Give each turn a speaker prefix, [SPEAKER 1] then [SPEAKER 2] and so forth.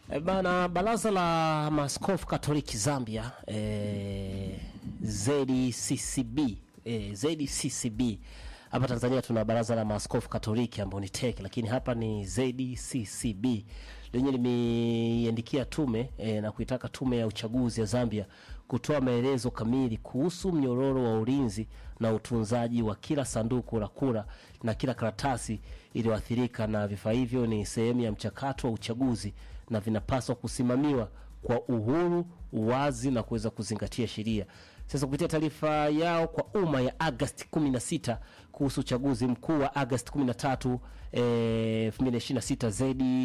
[SPEAKER 1] E bana, baraza la maaskofu Katoliki Zambia e, ZCCB e, ZCCB hapa Tanzania tuna baraza la maaskofu Katoliki ambao ni TEC, lakini hapa ni ZCCB lenye limeiandikia tume e, na kuitaka tume ya uchaguzi ya Zambia kutoa maelezo kamili kuhusu mnyororo wa ulinzi na utunzaji wa kila sanduku la kura na kila karatasi iliyoathirika na vifaa hivyo ni sehemu ya mchakato wa uchaguzi na vinapaswa kusimamiwa kwa uhuru, uwazi na kuweza kuzingatia sheria. Sasa kupitia taarifa yao kwa umma ya Agosti 16 kuhusu uchaguzi mkuu wa Agosti 13 eh, 2026 zaidi